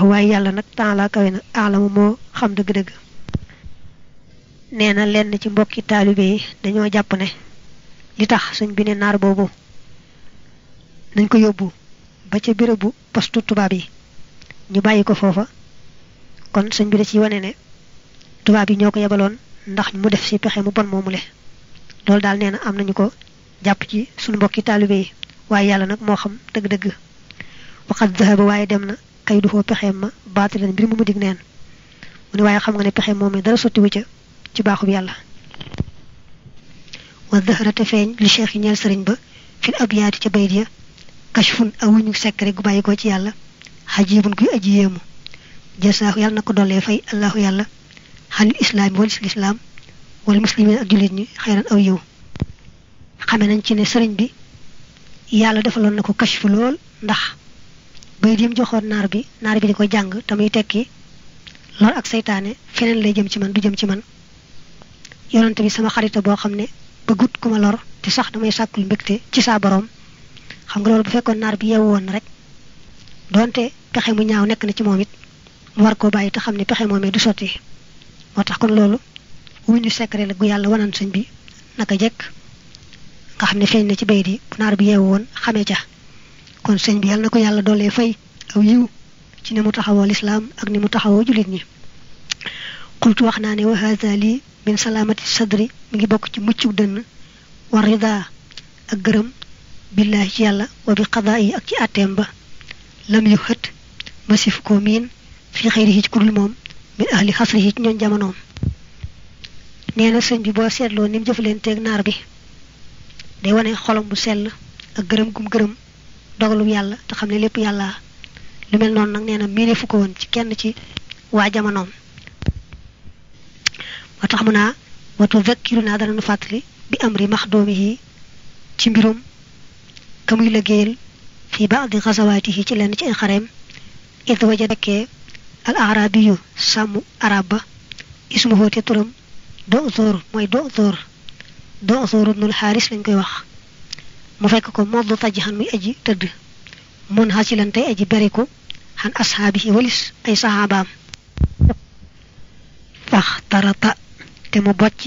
wallahu waaye yàlla nag taala kawe na aalamu moo xam dëgg-dëgg nee na lenn ci mbokki taalibe yi dañoo jàpp ne li tax sëñ bi ne naar boobu nañ ko yóbbu ba ca bérébu postu tubaab yi ñu bàyyi ko foofa kon sëñ bi da ci wane ne tubaab yi ñoo ko yebaloon ndax mu def ci pexe mu bon moomule loolu daal nee na am nañu ko jàpp ci suñu mbokki taalibe yi waaye yàlla nag moo xam dëgg-dëgg waxat zahaba waaye dem na kay du foo pexeem ma baatilan mbir mu mu dig neen mu ne waaye xam nga ne pexe moom dara sottiwu ca ci baaxub yàlla wa zahrate feeñ li cheikh yi ñeel sëriñ ba fil abyaati ca bayt ya kashfun awuñu sekkare gu bàyyi ko ci yàlla xajibun kuy aji yéemu jasaahu yàlla na ko dollee fay allahu yàlla xanil islaami walis lislaam wala muslimin ak jullit ñi xeyran aw yiw xame nañ ci ne sëriñ bi yàlla defaloon na ko kashfu lool ndax bayit yi mu joxoon naar bi naar bi di ko jàng te muy tekki lor ak seytaane feneen lay jëm ci man du jëm ci man yonante bi sama xarita boo xam ne bëggut ku ma lor te sax damay sàkkul mbégte ci saa borom xam nga loolu bu fekkoon naar bi yeewu woon rek donte pexe mu ñaaw nekk na ci moom it mu war koo bàyyi te xam ne pexe moomee du sotti moo tax kon loolu wuñu secret la gu yàlla wanan sëñ bi naka jekk nga xam ne feeñ na ci bayit yi bu naar bi yeewu woon xamee ca kon sëñ bi yàlla na ko yàlla doolee fay aw yiw ci ni mu taxawoo lislaam ak ni mu taxawoo jullit ñi xultu wax naa ne wa haza lii min salaamati sadri mi ngi bokk ci muccu dënn wa rida ak gërëm billahi ci yàlla wa bi qadaa yi ak ci àtteem ba lam yu xët masif ko miin fi xëyri ci kudul moom min ahli xasri yi ci ñoon jamonoom nee na sëñ bi boo seetloo ni mu jëfalanteeg naar bi day wane xolam bu sell ak gërëm gum gërëm dogalum yàlla te xam ne lépp yàlla lu mel noonu nag nee na miine fu ko woon ci kenn ci waa jamonoom moo tax mu naa watu zakkiru naa dana nu fàttali bi amri maxdoomi yi ci mbirum ka muy liggéeyal fii baadi xasawaati yi ci lenn ci ay xareem id waja dekkee al arabiyu sàmm arab ba ismuhu te turam do zoor mooy do zoor do zoor ibnul xaaris lañ koy wax mu fekk ko moddu taj xan muy aji tëdd mun xasilan tey aji beriku xan ashaabihi walis ay saxaabaam fax tarata te mu bocci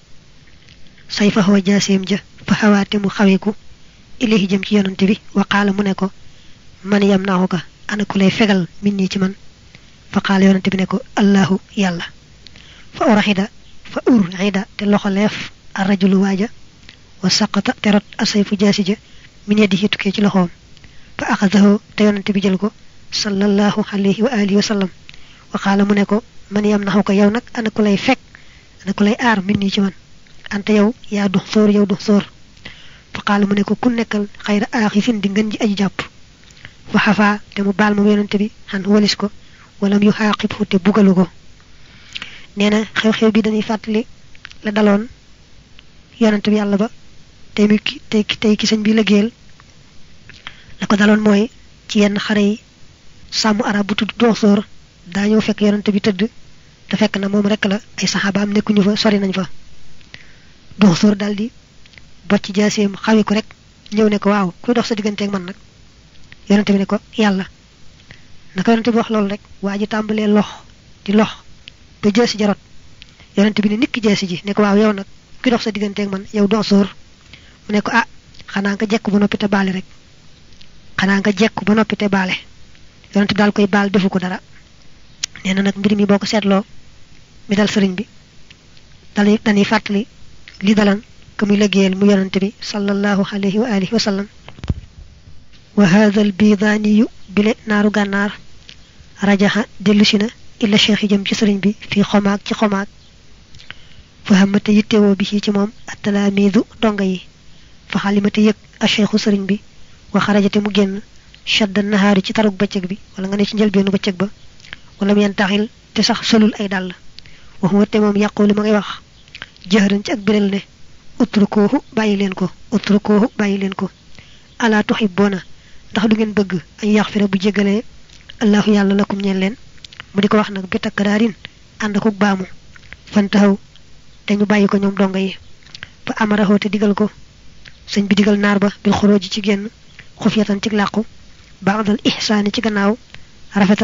say faxoo jaaseem ja fa xawaa te mu xaweeku ilahi jëm ci yonante bi wa qaala mu ne ko man yam naaxu ka ana ku lay fegal min nii ci man fa qaala yonante bi ne ko allahu yàlla fa uraxida fa urxida te loxo leef a rajulu waaja wa saqata te rot asayfu jaasi ja min yadihi tukkee ci loxoom fa axadahu te yonante bi jël ko sallallahu alayhi wa alihi wa sallam wa qaala mu ne ko man yam naxu ko yow nag ana ku lay fekk ana ku lay aar min nii ci man ante yow yaa dux sóor yow dux sóor fa qaala mu ne ko ku nekkal xayra aaxifin di ngën ji aji jàpp fa xafaa te mu baal ma yonante bi xan walis ko wala mu xaaqibhu te bugalu ko nee na xew-xew bi dañuy fàttali la daloon yonante bi yàlla ba tey mi tey tey ki sëñ bi liggéeyal la ko daloon mooy ci yenn xare yi sàmm arab bu tudd dooxsoor daa ñëw fekk yonante bi tëdd te fekk na moom rek la ay saxaabaam nekkuñu fa sori nañ fa dooxsoor daal di bocc jaaseem xawi ko rek ñëw ne ko waaw kuy dox sa digganteeg man nag yonante bi ne ko yàlla naka yonante bi wax loolu rek waa ji tàmbalee lox di lox ba jaasi jarot yonante bi ne nikki jaasi ji ne ko waaw yow nag kuy dox sa digganteeg man yow dooxsoor mu ne ko ah xanaa nga jekku ba noppi te baale rek xanaa nga jekku ba noppi te baale yonante bi daal koy baal defu ko dara nee na nag mbir mi boo ko seetloo mi dal sëriñ bi dañuy dañuy fàttali li dalan ka muy liggéeyal mu yonante bi sallallahu alayhi wa alihi wa sallam wa hadha al bidaaniyu bile naaru gànnaar rajaxa dellusi na illa cheikh yi jëm ci sëriñ bi fii xomaag ci xomaag fa xamate yittewoo bi ci moom attalaamiidu donga yi fa xalimate yëg a cheikhu sëriñ bi wa xarajate mu génn shadda nahaari ci tarug bëccëg bi wala nga ne ci njëlbeenu bëccëg ba wala mu yen taxil te sax solul ay dàll waxuma te moom yàqulu ma ngay wax jëxëran ci ak biral ne utrukoohu bàyyi leen ko utrukoohu bàyyi leen ko alaa tuhibboona ndax du ngeen bëgg ay yaxfira bu jégalee allahu yàlla lakum ñeen leen mu di ko wax nag bi takkaraarin ànd akuk baamu fan taxaw te ñu bàyyi ko ñoom donga yi fa amaraxoo te digal ko sëñ bi digal naar ba bil xorooji ci génn xufiyatan ci làqu baadal ihsaani ci gannaaw rafetal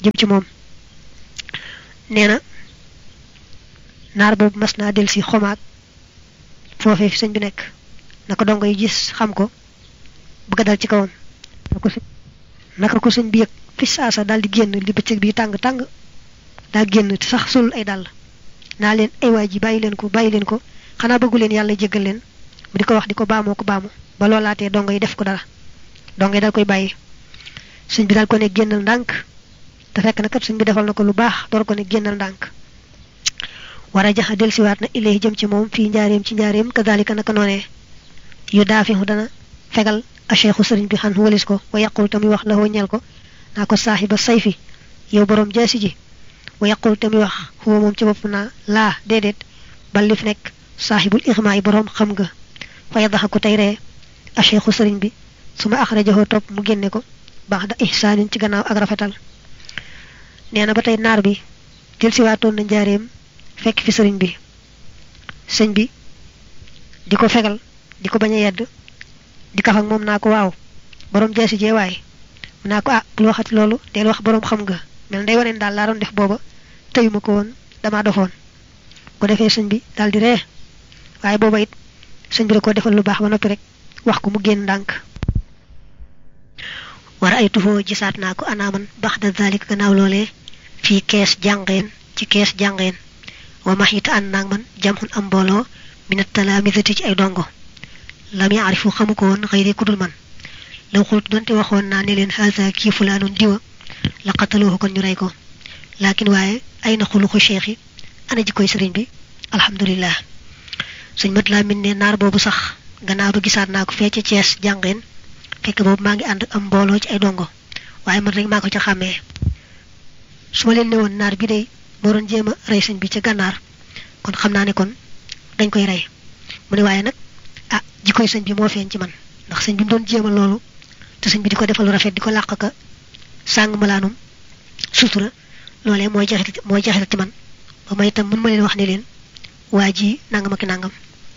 jëm ci moom nee na naar boobu mas naa del si xomaag foofee fi sëñ bi nekk na ko dongo yi gis xam ko bëgg a dal ci kawam naka ko sëñ bi yëg fi saasa daal di génn li bëccëg bi tàng tàng daa génn te sax solul ay dàll naa leen ay waay ji bàyyi leen ko bàyyi leen ko xanaa bëggu leen yàlla jéggal leen mu di ko wax di ko baamoo ko baamu ba loolaatee dongo yi def ko dara dongo yi dal koy bàyyi sëñ bi daal ko ne génnal ndànk te fekk na kat sëñ bi defal na ko lu baax door ko ne génnal ndànk war a jaxa delsiwaat na ilayhi jëm ci moom fii njaareem ci njaareem kadalika naka noonee yu daafihu dana fegal a cheikhu sëriñ bi xan walis ko wa yaqul tamuy wax la ñel ko naa ko saaxiba sayfi yow boroom jaasi ji wa yaqul tamuy wax xuwa moom ci bopp naa laa déedéet bal li fi nekk saaxibul ixmaa yi boroom xam nga fa yadaxa ko tey ree a cheikhu sëriñ bi su ma axrajaxoo topp mu génne ko baax da ihsaanin ci gannaaw ak rafetal nee na ba tey naar bi delsiwaatoon na njaareem fekk fi sëriñ bi sëñ bi di ko fegal di ko bañ a yedd di kaf ak moom naa ko waaw borom jaasi jee waay mu naa ko ah bul waxati loolu del wax borom xam nga mel day waneen daal laa doon def booba tëyuma ko woon damaa dofoon ko defee sëñ bi daal di ree waaye booba it sëñ bi da ko defal lu baax ba noppi rek wax ko mu génn ndànk war ay tuxoo gisaat naa ko anaaman bax da zalik gannaaw loolee fii kees jàngeen ci kees jàngeen wa max it ànd naag man jamxun am mbooloo minat talaamisati ci ay dongo lam yaarifu xamu ko woon xëy ku dul man law xultu donte waxoon naa ne leen haasa kii fulaanun diwa la qataluhu kon ñu rey ko laakin waaye ay na xuluxu cheikh yi ana ji koy sëriñ bi alhamdulillah suñ mat laa min ne naar boobu sax gannaaw ba gisaat naa ko fee ca Cees jàngeen fekk boobu maa ngi ànd am mbooloo ci ay dongo waaye man rek maa ko ca xàmmee su ma leen ne woon naar bi day moo doon jéem a rey sëñ bi ca gànnaar kon xam naa ne kon dañ koy rey mu ne waaye nag ah jikkoy sëñ bi moo feeñ ci man ndax sëñ bi mu doon jéem a loolu te sëñ bi di ko defal lu rafet di ko làq ka sàng malaanum sutura loolee mooy jaxit mooy jaxital ci man ba may itam mën ma leen wax ne leen waa ji nangam ak nangam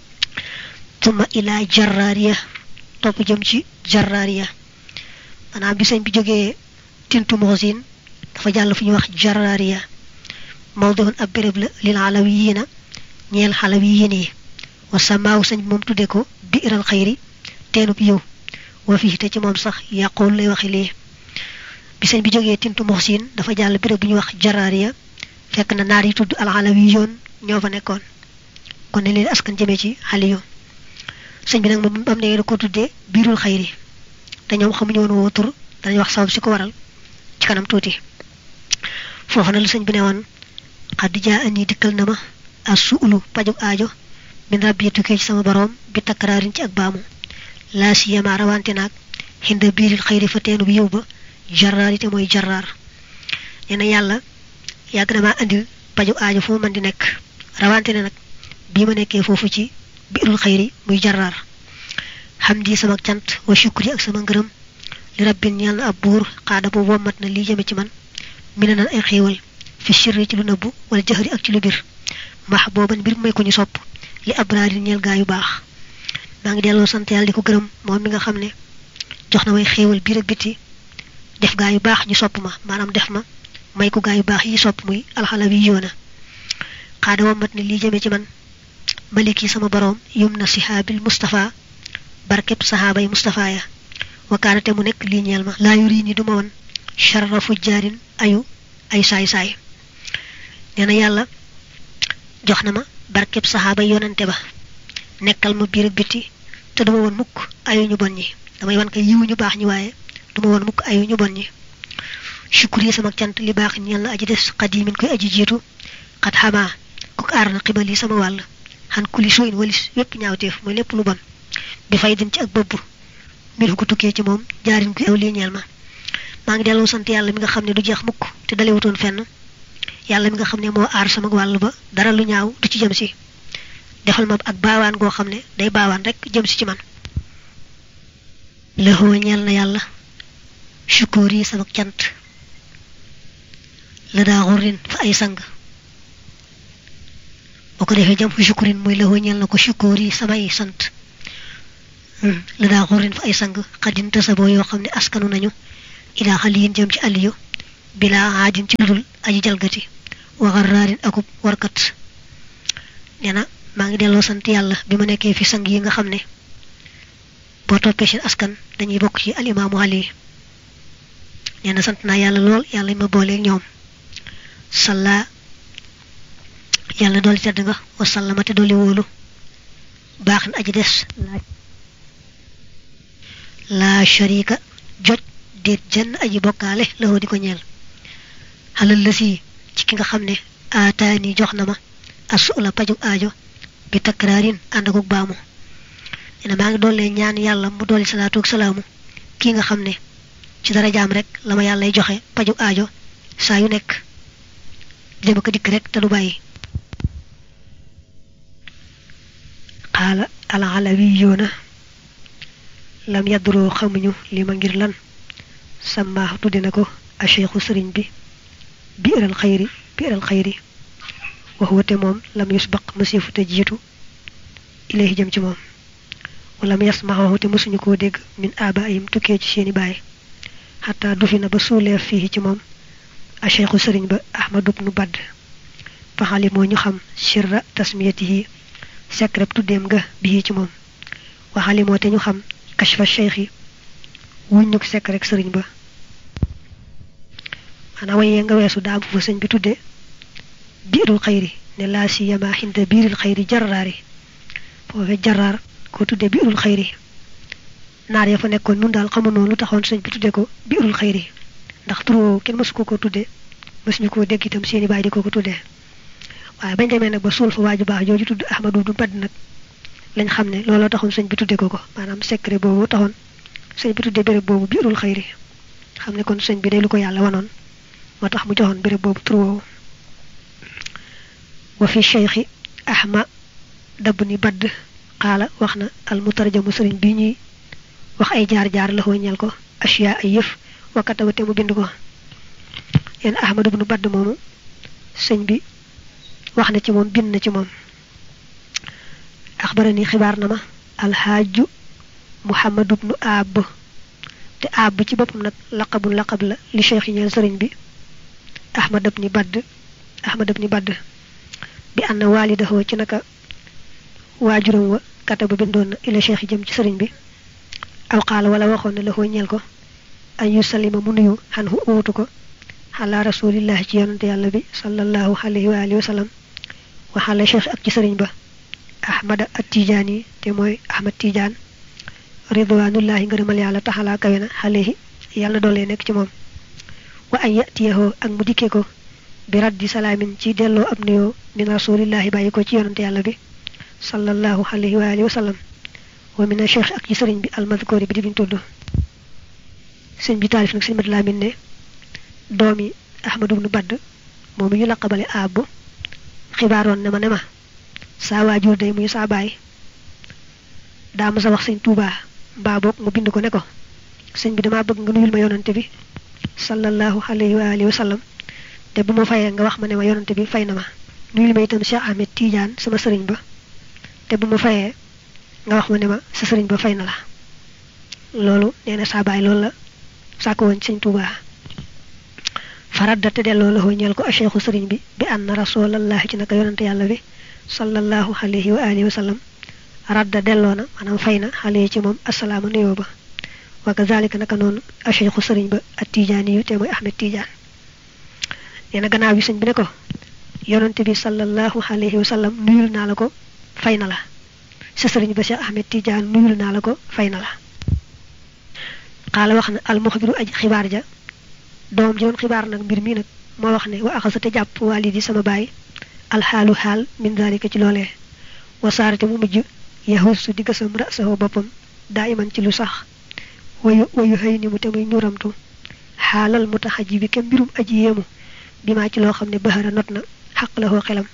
tuma ilaa jarraariya topp jëm ci jarraariya maanaam bi sëñ bi jógee tintu moxsin dafa jàll fu ñuy wax jarraariya mawdoon ab béréb la lil alawiyiina ñeel xalawiyiin yi wa samaaw sëñ bi moom tudde ko biiral xayri teenub yow wa fii te ci moom sax yàqool lay waxe lii bi sëñ bi jógee tintu moxsin dafa jàll béréb bu ñuy wax jarraariya fekk na naar yi tudd al alawiyoon ñoo fa nekkoon kon ne leen askan jëmee ci xaliyo sëñ bi nag moom am ne da ko tuddee biirul xayri te ñoom xamuñu woon woo tur danañ wax sabab si ko waral ci kanam tuuti foofu na la sëñ bi ne woon xaddi jaa ani dikkal na ma as suulu pajug aajo min rabbi tukkee ci sama boroom bi takkaraarin ci ak baamu laa siyama rawante naag xinda biiril xayri fa teenu bi yow ba jarraar yi te mooy jarraar nee na yàlla yàgg na maa andil pajug aajo fu ma mën di nekk rawante ne nag bii ma nekkee foofu ci biirul xayri muy jarraar xam di sama cant wa shukri ak sama ngërëm li rabbin ñeel na ab buur xaada boobu wommat na lii jëme ci man mi ne nan ay xéewal fi sirri ci lu nëbbu wala jëxëri ak ci lu bir max booban mbir may ko ñu sopp li abraari ñeel gaa yu baax maa ngi delloo sant yàlla di ko gërëm moom mi nga xam ne jox na may xéewal biir ak biti def gaa yu baax ñu sopp ma maanaam def ma may ko gaa yu baax yi sopp muy alxalawi yoona xaada wommat na lii jëme ci man maliki sama boroom yum na sihaabil Mustafa barkeb saxaaba yi Mustafa ya wakaanate mu nekk lii ñeel ma laa yuri ni duma woon sharra fujjaarin ayu ay saay-saay nee na yàlla jox na ma barkeb saxaaba yi yonante ba nekkal ma biir ak biti te duma woon mukk ayu ñu bon ñi damay wan ko yiwu ñu baax ñi waaye duma woon mukk ayu ñu bon ñi sukkur yi sama cant li baax ñeel na aji des xadimin koy aji jiitu xat xamaa kooku aar na xibal yi sama wàll xan kuli sooyin walis wépp ñaawteef mooy lépp lu bon bi fay din ci ak bëbb mbir ko tukkee ci moom jaarin ko aw lii ñeel ma maa ngi delloo sant yàlla mi nga xam ne du jeex mukk te dalewutoon fenn yàlla mi nga xam ne moo aar sama wàll ba dara lu ñaaw du ci jëm si defal ma ak baawaan goo xam ne day baawaan rek jëm si ci man lëxoo ñeel na yàlla sukóor yi sama cant la daa xurin fa ay sang boo ko defee jam fu sukkurin mooy lëxoo ñeel na ko sukóor yi samay sant la daa xurin fa ay sang xaddin tasaboo yoo xam ne askanu nañu ilaa xaliyin jëm ci aliyu bila aadin ci ludul aji jalgati wa xarraarin akub warkat nee na maa ngi delloo sant yàlla bi ma nekkee fi sang yi nga xam ne boo toppee seen askan dañuy bokk ci alimaamu ali nee na sant naa yàlla lool yàlla ma booleeg ñoom salla yàlla dooli tedd nga wasallama te dooli wóolu baax na aji des laa sharika jot déet jenn aji bokkaale la di ko ñeel xalal la si ci ki nga xam ne aataani jox na ma asu la pajug aajo bi takraarin ànd akuk baamu nee na maa ngi doole ñaan yàlla mu dooli salaatu ak salaamu kii nga xam ne ci dara jaam rek la ma yàllay joxe pajug aajo saa yu nekk dem ko dikk rek te du bàyyi xaala alxalawiyuuna lam yadduroo xamuñu li ma ngir lan sàmmaax tudde na ko a cheikhu sëriñ bi biiral xayri biiral xayri wax wate moom lam yusbaq masifu te jiitu ilayhi jëm ci moom wala mu yasmaxahu te mësuñu koo dégg min abaayim tukkee ci seeni baay xataa dufi na ba suuleef fii ci moom a cheikhu sëriñ ba ahmadu bnu badd faxali moo ñu xam sirra tasmiyatihi secret tuddeem nga bii ci moom waxali moo te ñu xam kashfa cheikh yi wuñ ñu sekk rek sëriñ ba maanaam wayee nga weesu daa am fa sëñ bi tudde biirul xayri ne laa si yama xinda biirul xayri jarraari foofe jarraar ko tudde biirul xayri naar ya fa nekkoon nun daal xamu noonu lu taxoon sëñ bi tudde ko biirul xayri ndax tur woowu kenn mësu ko ko tudde mësuñu koo dégg itam seeni baay di ko ko tuddee waaye bañ demee nag ba suul fa waaju baax jooju tudd ahmadu du badd nag lañ xam ne looloo taxoon sëñ bi tudde ko ko maanaam secret boobu taxoon sëñ bi tudde béréb boobu biirul xayri xam ne kon sëñ bi day lu ko yàlla wanoon moo tax mu joxoon béréb boobu tur woowu wa fi cheikhi ahma dabb ni badd xaala wax na al mutarjamu sëriñ bi ñuy wax ay jaar-jaar la ñeel ko asiya ay yëf wakkataba te mu bind ko yéen ahmadu bnu badd moomu sëñ bi wax na ci moom bind na ci moom axbarani xibaar na ma alxaaju muhammadu bnu aab te aab ci boppam nag laqabu laqab la li cheikh yi ñeel sëriñ bi ahmad ibni badd ahmad ibni badd bi ànd waalidahu ci naka waajuram wa kataba bindoon na ila cheikh yi jëm ci sëriñ bi aw qaala wala waxoon na la xoo ñeel ko an yu salima mu nuyu xan hu uutu ko xala rasulillahi ci yonante yàlla bi sallallahu alayhi wa alihi wa sallam wa xala cheikh ak ci sëriñ ba ahmada at tijaani te mooy ahmad tijaan ridwanullahi ngërëmal yàlla taxalaa kawe na xalehi yàlla doolee nekk ci moom wa an yatiyahoo ak mu dikkee ko bi raddi salaamin ci delloo ab nuyoo min rasulillahi bàyyi ko ci yonante yàlla bi sallallahu alayhi wa alihi wa sallam wa mina cheikh ak ci sëriñ bi almadkoori bi di biñ tudd sëñ bi taalif nag sëñ mat laamin ne doomi ahmadu bnu badd moom ñu laqabale aab xibaaroon ne ma ne ma saa waajur day muy saa baay daa ma sa wax sëñ tuubaa mbaa boog mu bind ko ne ko sëñ bi damaa bëgg nga nuyul ma yonante bi sallallahu alayhi wa alihi wa sallam te bu ma fayee nga wax ma ne ma yonante bi fay na ma nuyul ma itam Cheikh Ahmed Tidiane sama sëriñ ba te bu ma fayee nga wax ma ne ma sa sëriñ ba fay na la loolu nee na saa baay loolu la sàkk woon sëñ tuubaa faradda te delloo la ñeel ko a cheikhu sëriñ bi bi anna rasulallahi ci naka yonante yàlla bi sallallahu alayhi wa alihi wa sallam radda delloo na maanaam fay na xale ci moom asalaama nuyoo ba wa kazalika naka noonu a cheikhu sëriñ ba at tijaani yu te mooy ahmed tijaan nee na gannaaw bi sëñ bi ne ko yonante bi sallallahu alayhi wa sallam nuyul naa la ko fay na la sa sëriñ ba cheikh ahmed tijaan nuyul naa la ko fay na la xaala wax na almuxbiru aj xibaar ja doom ji doon xibaar nag mbir mi nag moo wax ne wa axasa te jàpp walidi sama baay alxaalu xaal min dalika ci loolee wasaarate mu mujj yahusu di gasam rasahu boppam daa iman ci lu sax wayu wayu xëy ni mu te muy ñuramtu xaalal mu tax aji bi kem mbirum aji yéemu bi maa ci loo xam ne baxara not na xaq la xoo xelam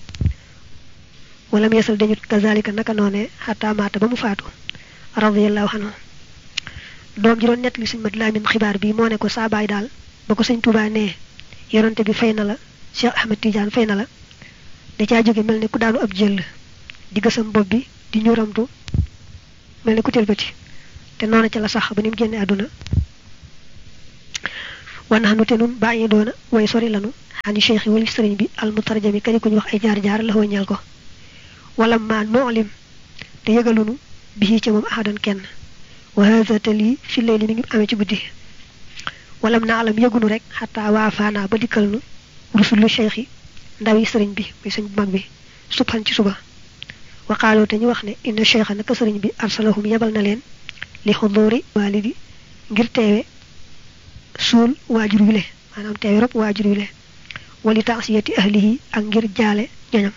wala mu yesal dañut kazalika naka noone xataa maata ba mu faatu radiallahu anhu doom ji doon nett li sëñ mat laamin xibaar bi moo ne ko saa baay daal ba ko sëñ Tuubaa nee yonante bi fay na la Cheikh Ahmed Tidiane fay na la da caa jóge mel ne ku daanu ab jël di gësam bopp bi di ñuramtu mel ne ku tëlbati te noona ca la sax ba ni mu génne àdduna wanaxnu te nun bàyyi doona way sori lanu xani cheikh wali sëriñ bi al mutarjami kadi ku ñu wax ay jaar-jaar la ñeel ko wala ma noolim te yëgalunu bi ci moom ahadan kenn wa hada te lii fi layli mi ngi amee ci guddi walam na alam yëgunu rek xataa waa faana ba dikkal nu rusulu cheikh yi ndaw yi sëriñ bi muy sëñ bu mag bi subhan ci suba waqaaloo te ñu wax ne inna cheikha naka sëriñ bi arsalahum yebal na leen li xudóori waalidi ngir teewe suul waajur wi le maanaam teewe rob waajur wi le wali taasiyati ahlihi ak ngir jaale ñoñam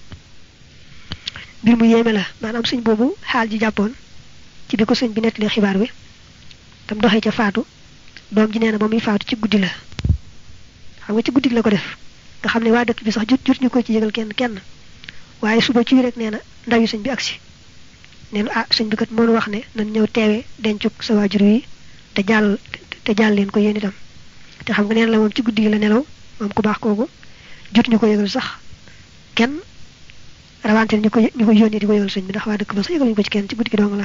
mbir mu yéeme la maanaam sëñ boobu xaal ji jàppoon ci bi ko sëñ bi nettalee xibaar bi tam doxee ca faatu doom ji nee na ba muy faatu ci guddi la xam nga ci guddi la ko def nga xam ne waa dëkk bi sax jot jot ñu ko ci yëgal kenn kenn waaye suba ci rek nee na ndaw yi sëñ bi agsi nee na ah sëñ bi kat moonu wax ne nañ ñëw teewe dencuk sa waajur wi te jàll te jàll leen ko yéen itam te xam nga neen la moom ci guddi gi la nelaw moom ku baax kooku jot ñu ko yëgal sax kenn rawante ñu ko ñu ko yónnee di ko yëgal sëñ bi ndax waa dëkk ba sax yëgaluñu ko ci kenn ci guddi gi dong la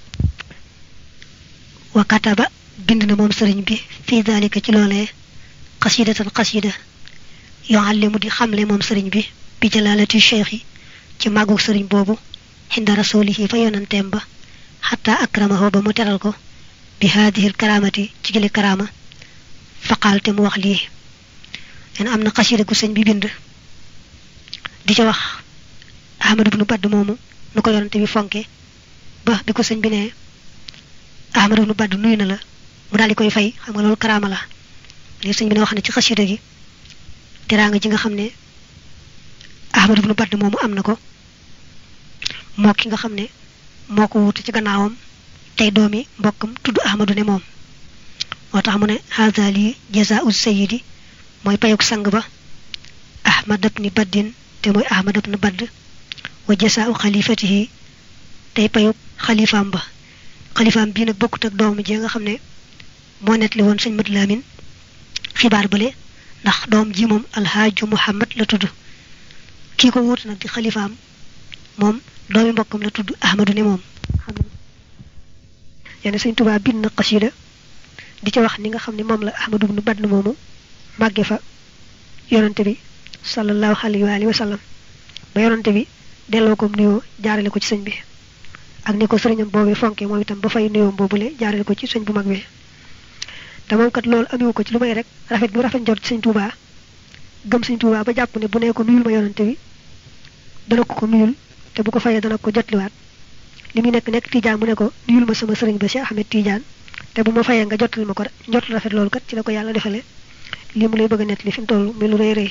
wa kataba bind na moom sëriñ bi fii dalika ci loolee xasidatan xasida yuallimu di xamle moom sëriñ bi bi jalaalati cheikh yi ci màggu sëriñ boobu xinda rasulihi fa yonanteem ba xataa akramahu ba mu teral ko bi haadihil karaamati ci gile karaama faqaal te mu wax lii leen am na xasida gu sëñ bi bind di ca wax ahmadu bnu badd moomu nu ko yonante bi fonke ba bi ko sëñ bi ne ahmadu bnu badd nuyu na la mu daal di koy fay xam nga loolu karaama la li sëñ bi ne wax ne ci xasida gi teraanga ji nga xam ne ahmadu bnu badd moomu am na ko moo ki nga xam ne moo ko wuute ci gannaawam tey doomi mbokkam tudd ahmadu ne moom moo tax mu ne haza lii jazaau sayidi mooy payuk sang ba ahmad ibni baddin te mooy ahmad ibni badd wa jazaau xalifatihi tey payuk xalifaam ba xalifaam bii nag bokkut ak doom ji nga xam ne moo nettali woon sëñ Madu Lamin xibaar bale ndax doom ji moom alhaaju muhammad la tudd kii ko wuute nag di xalifaam moom doomi mbokkam la tudd ahmadu ne moom xam yenn sëñ Tuubaa bind na xasida di ca wax ni nga xam ne moom la ahmadu ibnu badn moomu màgge fa yonante bi sallallahu alayhi wa alihi wa sallam ba yonante bi delloo ko nuyoo jaarale ko ci sëñ bi ak ni ko sëriñam boobee fonke moom itam ba fay nuyoo boobule jaarale ko ci sëñ bu mag bi te moom kat loolu amiwu ko ci lu may rek rafet bu rafet njort sëñ Tuubaa gëm sëñ Tuubaa ba jàpp ne bu nee ko nuyul ma yonante bi dana ko ko nuyul te bu ko fayee dana ko jotliwaat li muy nekk nekk Tiijaan mu ne ko nuyul ma sama sëriñ ba Cheikh Ahmed Tiijaan te bu ma fayee nga jottali ma ko njot rafet loolu kat ci la ko yàlla defale lii mu lay bëgg a nett li fi mu toll muy lu rëy rëy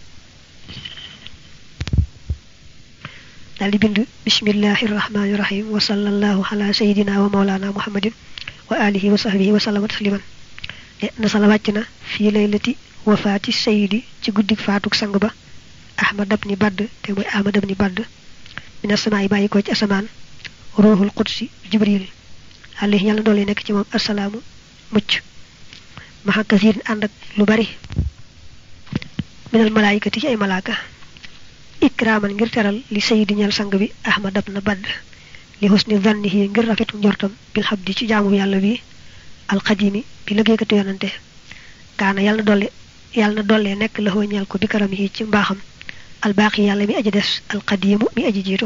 daal di bind bismillahi rahmaani rahim wa sallallahu ala sayidina wa maulana muhammadin wa alihi wa sahbihi wa sallama tasliman ne nasala wàcc na fii laylati wafaati sayidi ci guddik faatuk sang ba ahmad abni badd te mooy ahmad abni badd mina samaa yi bàyyi ko ci asamaan ruuxul qudsi jibril alayhi yàlla doole nekk ci moom asalaamu mucc maxa kasiir ànd ak lu bari minal malaayikati ci ay malaaka ikraaman ngir teral li sayidi ñal sang bi ahmad ab na badd li husni zannihi ngir rafetu njortam bil xabdi ci jaamu yàlla bi alxadimi bi liggéeykatu yonante kaana yàlla na dolle yàlla na dollee nekk la xoo ñal ko bi karam yi ci mbaaxam albaaxi yàlla mi aji des alxadimu mi aji jiitu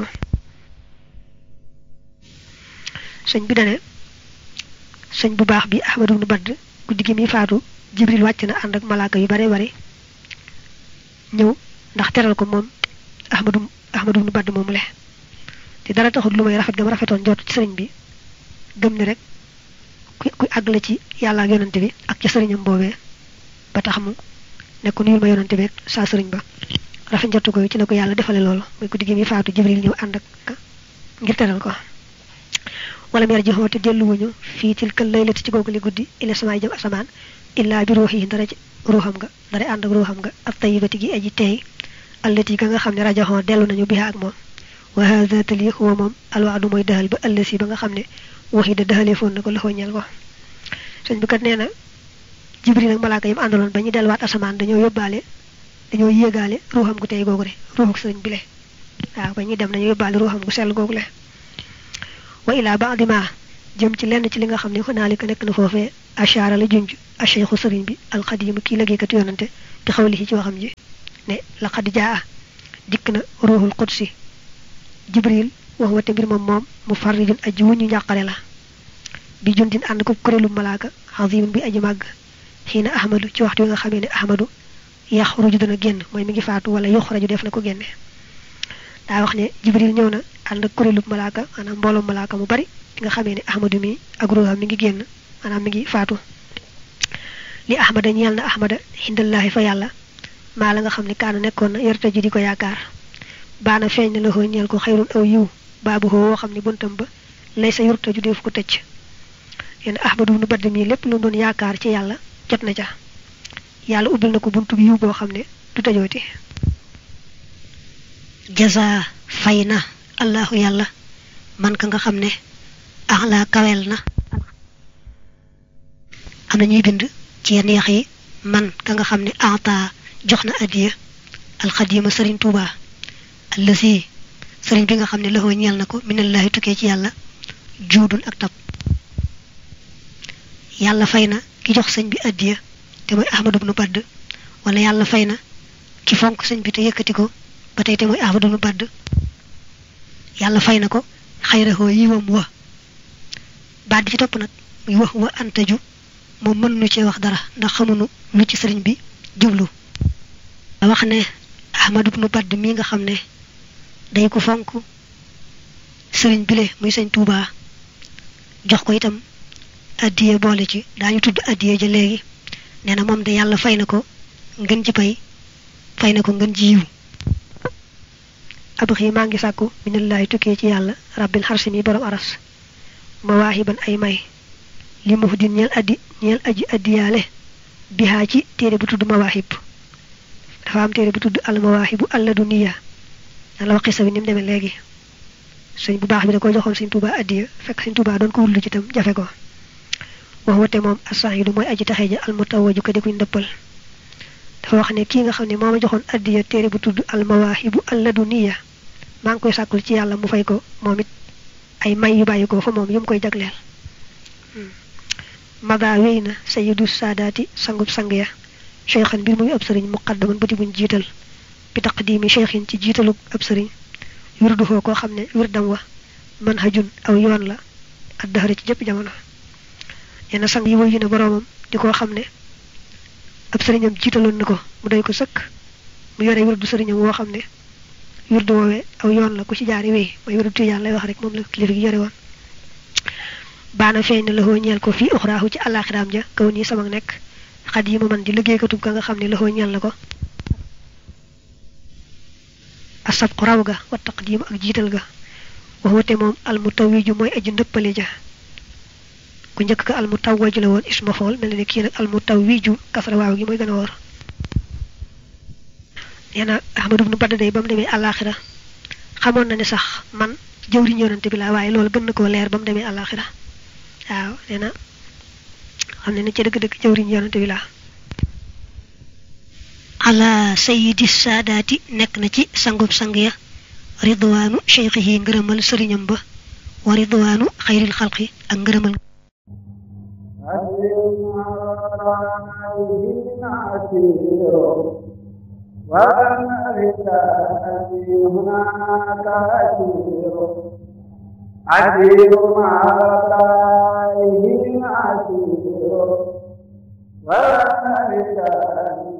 sëñ bi dane sëñ bu baax bi ahmadu ibnu badd guddi gi mi faatu jibril wàcc na ànd ak malaaka yu bare bare ñëw ndax teral ko moom ahmadu ahmadu ibnu badd moomu le te dara taxul lu may rafet gam rafetoon njort ci sëriñ bi gëm ne rek ku ku àgg la ci yàlla ak yonante bi ak ca sëriñam boobee ba tax mu ne ko nuyul ma yonante bi saa sëriñ ba rafet njortu ko ci la ko yàlla defale loolu muy guddi gi mi faatu jibril ñëw ànd ak ngir teral ko wala mer ji xoote delluwuñu fii tilkal laylati ci googu li guddi ila samaay jëm asamaan illaa bi ruux yi dara ci ruuxam nga dara ànd ak ruuxam nga ab tayibati gi aji teey allati ka nga xam ne rajaxoo dellu nañu biha ak moom wa hada tali huwa moom alwaadu mooy dahal ba ëllësi ba nga xam ne waxi da dahalee foon na ko loxoo ñeel ko sëñ bi kat nee na jibril ak malaaka yam àndaloon ba ñu delluwaat asamaan dañoo yóbbaale dañoo yéegaale ruuxam gu tey googu de ruuxu sëriñ bi le waaw ba ñuy dem dañoo yóbbaale ruuxam gu sell googu le wa ilaa baadi ma jëm ci lenn ci li nga xam ne xonaalika nekk na foofee ashaara la junj acheikhu sëriñ bi alxadimu kii liggéeykat yonante bi xawlihi ci waxam ji ne laqad jaa dikk na ruuxul qudsi jibril wax wate mbir moom moom mu farrijun aji wuñu njàqare la bi jundin ànd ko kuréelu malaaka xazimin bi aji màgg xiina ahmadu ci waxtu wi nga xamee ne ahmadu yaxruju dana génn mooy mi ngi faatu wala yuxraju def na ko génne daa wax ne jibril ñëw na ànd ak kuréelu malaaka maanaam mbooloo malaaka mu bari nga xamee ne ahmadu mi ak ruuxam mi ngi génn maanaam mi ngi faatu li ahmada ñeel na ahmada xindallaahi fa yàlla maa la nga xam ne kaana nekkoon na yarta ji di ko yaakaar baana feeñ na la xoo ñeel ko xayrun aw yiw baabu xoo woo xam ne buntam ba lay sa yurta ju def ko tëcc yenn ahmadu nu badd mii lépp lu doon yaakaar ci yàlla jot na ca yàlla ubbil na ko buntu bi yiw boo xam ne du tëjooti jaza fay na allahu yàlla man ka nga xam ne axlaa kawel na am na ñuy bind ci yenn yax yi man ka nga xam ne ata jox na addiya alxadima sëriñ tuuba allasi sëriñ bi nga xam ne loxoo ñeel na ko minallahi tukkee ci yàlla juudun ak tab yàlla fay na ki jox sëñ bi addiya te mooy ahmadu bnu badd wala yàlla fay na ki fonk sëñ bi te yëkkati ko ba tey te mooy ahmadu bnu badd yàlla fay na ko xayrahoo yiwam wa baat bi ci topp nag muy wax wa antaju moom mën nu cee wax dara ndax xamunu lu ci sëriñ bi jublu wax ne ahmadu bnu badd mii nga xam ne day ko fonk sëriñ bile muy sëñ tuubaa jox ko itam addiye boole ci daañu tudd addiye ja léegi nee na moom de yàlla fay na ko ngën ci pay fay na ko ngën ji yiw abxi maa ngi sàkku minallahi tukkee ci yàlla rabbil xarsi mi borom aras mawaahiban ay may li mu din ñeel addi ñeel aji addiyaale bihaa ci téere bu tudd mawaahib dafa am téere bu tudd al mawaahibu alladuniya nan la wax xisa bi ni mu demee léegi sëñ bu baax bi da ko joxoon sëñ Tuubaa addiya fekk sëñ Tuubaa doon ko wullu ci itam jafe ko wax wate moom asaahidu mooy aji taxe ja al mutawaju ko di kuñ ndëppal dafa wax ne kii nga xam ne moo ma joxoon addiya téere bu tudd al mawaahibu alladuniya maa ngi koy sàkkul ci yàlla mu fay ko moom it ay may yu bàyyi ko fa moom yu mu koy jagleel maga wéy na sayidu saadaati sangub sang ya cheikhan mbir muy ab sëriñ muqaddaman ba di buñ jiital bi taqdimi cheikhin ci jiitalub ab sëriñ wirduhoo koo xam ne wirdam wa manhajun aw yoon la ak daxara ci jëpp jamono yenn sang yi wuyu na boroomam di koo xam ne ab sëriñam jiitaloon na ko mu doy ko sëkk mu yore wirdu sëriñam woo xam ne wirdu woowee aw yoon la ku ci jaari wéy mooy wirdu tijaan lay wax rek moom la kilifa gi yore woon baana feeñ na laxoo ñeel ko fii uxraahu ci àllaaxiraam ja kaw nii sama nekk xat yi ma man di liggéeykatub ka nga xam ne laxoo ñeel na ko asab ko raw ga wa taqdiim ak jiital ga waxwate moom almutawiju mooy aji ndëppale ja ku njëkk ka almutawaju la woon isma fool mel ne kii nag almutawiju kasra waaw gi mooy gën a wóor nee na ahmadu bnu badd day ba mu demee àllaaxira xamoon na ne sax man jëwriñ yonante bi laa waaye loolu gën na koo leer ba mu demee àllaaxira waaw nee na xam ne ne ci dëgg-dëgg jëwriñ yonante bi laa ala sayidi saadaati nekk na ci sangub sang ya ridwaanu cheikhihi ngërëmal sëriñam ba wa ridwaanu xayril xalqi ak ngërëmal عسير مع رأيه عسير وذلك